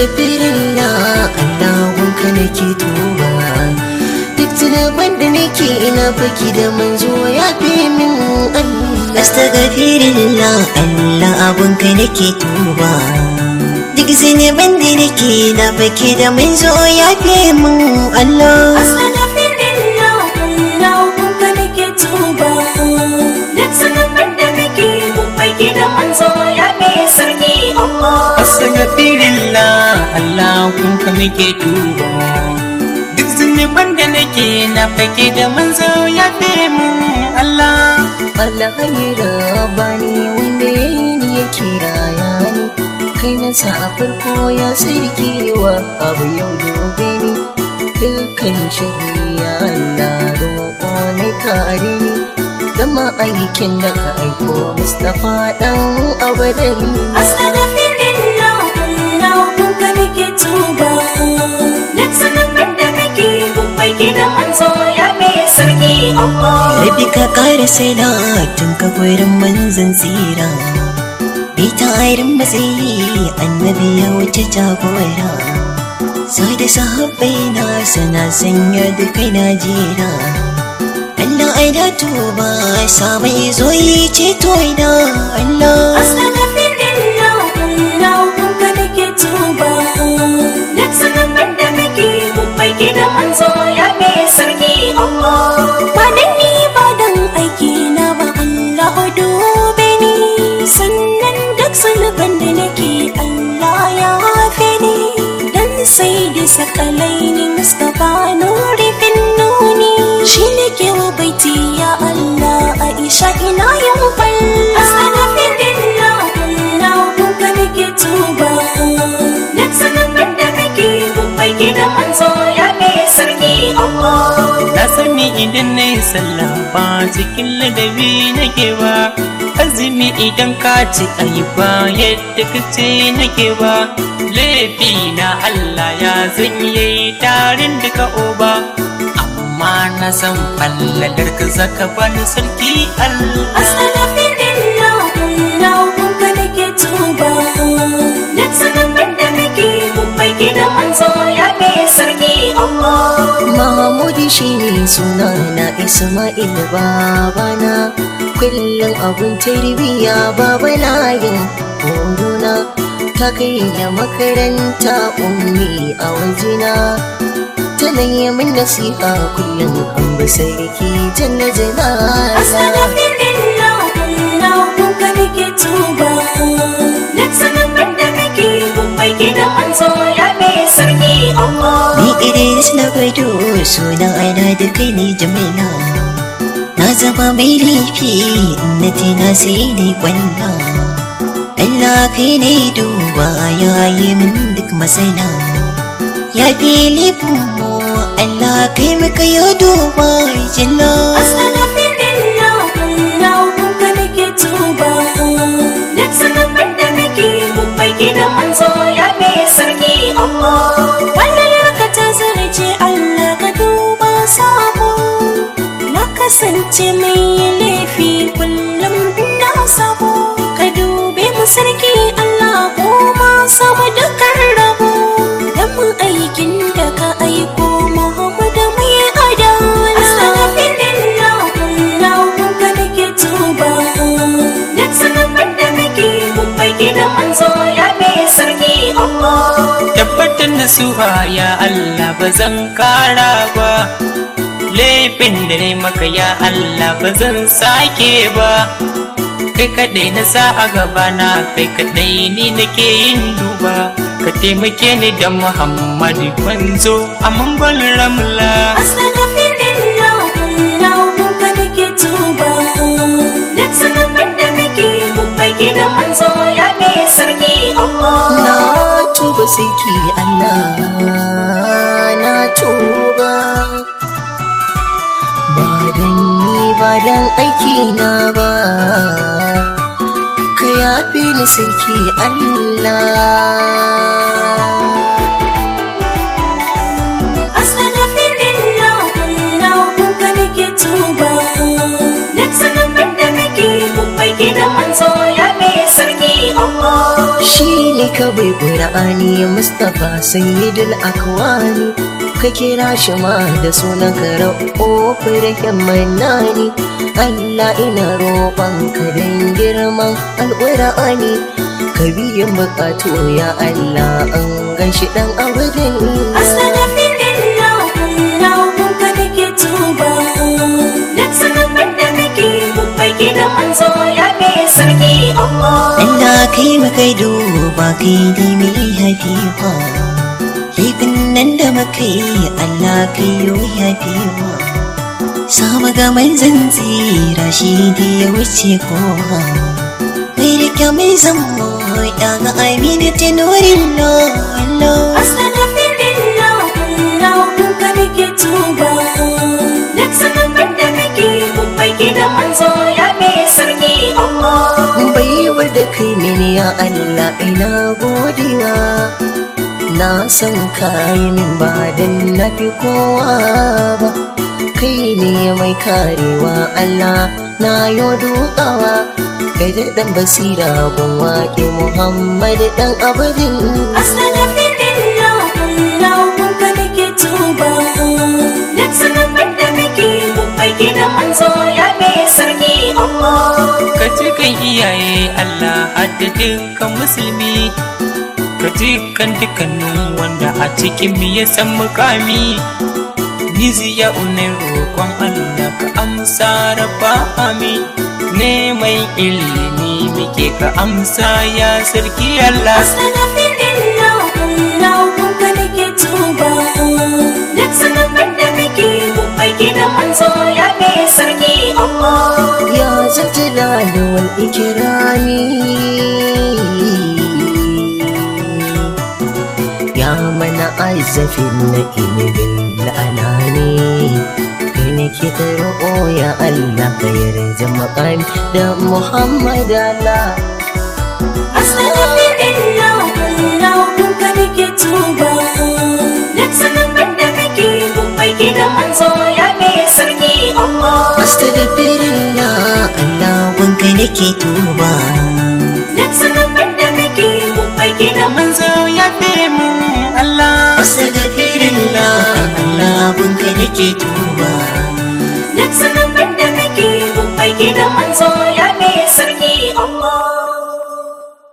astaghfirullah Allah wanka nake tuba duk zunuban da nake ina baki da manzo ya fi min Allah Astaghfirullah Allah abunka nake tuba Duk zinuban da nake na baki da manzo ya fi min Allah Astaghfirullah Allah wanka nake tuba duk zunuban da nake babbai da manzo ya fi sarki Allah Astaghfirullah Allah kunka nake tuba Duk zunuban da nake na fake da manzo ya fi mun Allah Allah ya bani wanda ya yi ni ya kira ya ni kai na sa a farko ya sarki wa abu yau gobe ni dukkan shari'a Allah roƙo na kare ni gama aikin da ka aiko Mustapha dan abadari Astaghfirullah Allah wanka nake tuba duk zunuban da nake babbai da manzo ya fi sarki Allah Rabi ka ƙara salatin ka gurin manzan tsira Bai ta irin matsayi annabi ya wuce jagora Sai da sahabbai na sana sanya da kai na jera Allah ai da tuba sabai zo yi ceto ina Allah Astaghfirullah Allah wanka nake tuba duk zunuban da nake babbai da manzo ya fi sarki Allah ba dan ni ba dan aiki na ba Allah dube ni sannan duk zunuban da nake Allah ya yafe ni dan sai da sakalai ni Mustapha nuri fin nuni shi ne ke wa baiti ya Allah Aisha ina yin fal Astaghfirullah Allah wanka nake tuba duk zunuban da nake babbai da manzo ya fi sarki Allah Na sani idan na yi sallah ba cikin ladabi nake ba Azumi idan ka ci ayi ba yadda ka ce nake ba Laifi na Allah ya zan yi tarin duka oba Amma na san fallalar ka zaka bani sarki Allah Astaghfirullah Allah wanka nake tuba duk zunuban da nake babbai da manzo ya fi sarki Allah Mahamudi shi ne suna na Ismail babana kullum abun tarbiya baba layin horona ta kai da makaranta ummi a wajena tana yi min nasiha kullum an bi sarki janna janala Astaghfirullah Allah wanka nake tuba duk zunuban da nake babbai da manzo ya fi sarki Allah Ni Idris na gwado sunan aina da kai ne jamaina Na zama mai laifi na tina sai ne kwalla Allah kai ne duba ya yi min duk masana Ya fi laifin mu Allah kai maka ya duba jalla Astaghfirullah Allah wanka nake tuba duk zunuban da nake babbai da manzo ya fi sarki Allah wannan yarka ta zarce Allah ka duba sabo na kasance mai laifi kullum ina sabo ka dube mu sarki Allah ko ma samu dukkan rabo dan mu aikin da ka aiko Muhammadu mai adala Astaghfirullah Allah wanka nake tuba duk zunuban da nake babbai da manzo ya fi sarki Allah tabbatar da suha ya Allah ba zan kara ba laifin da ne maka ya Allah ba zan sake ba kai kaɗai na sa a gabana kai kaɗai ni nake yin duba ka taimake ni da Muhammadu manzo a mangon ramla Astaghfirullah Allah wanka nake tuba duk zunuban da nake babbai da manzo ya fi sarki Allah na tuba sarki Allah na tuba ba dan ni ba dan aiki na ba ka yafe ni sarki Allah Astaghfirullah Allah wanka nake tuba duk zunuban da nake babbai da manzo ya fi sarki Allah shi ne kawai ƙura'ani mustapha sayyidul akwani ka kira shi ma da sunan karau ƙofar manani Allah ina roƙon ka don girman alƙura'ani ka biyan buƙatu ya Allah an gashi ɗan abudin Astaghfirullah, Allah kun ka nake tuba. Duk sanarwar da kake babbai gidan manzo ya fi sarki Allah. Allah kai makai duba kai ne mai haifiwa laifin nan da muka yi Allah kai yo haifiwa sama ga manzan tsira shi da ya wuce kowa mai rike mai zama ya ga amina ta nurin lolo Astaghfirullah, Allah kun ka nake tuba. Duk sanarwar da kake babbai gidan manzo ya fi sarki Allah. baiwar da kai mini ya Allah ina godiya na san kayi min ba dan na fi kowa ba kai ne mai karewa Allah na yo dukawa kai da dan basira gun waƙe Muhammad dan abadin Astaghfirullah, Allah kun ka nake tuba. Duk sanarwar da kake babbai gidan manzo ya fi sarki Allah. ka ji kan iyaye Allah hadda dukkan musulmi ka ji kan dukkanin wanda a cikin mu ya san mukami Nizi ya unai roƙon Allah ka amsa rabba amin neman ilimi muke ka amsa ya sarki Allah Astaghfirullah, Allah kun ka nake tuba. Duk sanarwar da kake babbai gidan manzo ya fi sarki Allah. ya zaljalali wal ikirami ya mana aizafin na inibin la'anani kai ne ke ta roƙo ya Allah ka yarda makami da Muhammad Allah Astaghfirullah, Allah kun ka nake tuba. Duk sanarwar da kake babbai gidan manzo ya fi sarki Allah. Astagfirullah Allah wanka nake tuba Duk sanarwar da kake babbai gidan manzo manzo ya fi mu Allah Astaghfirullah Allah wanka nake tuba Duk sanarwar da kake babbai gidan manzo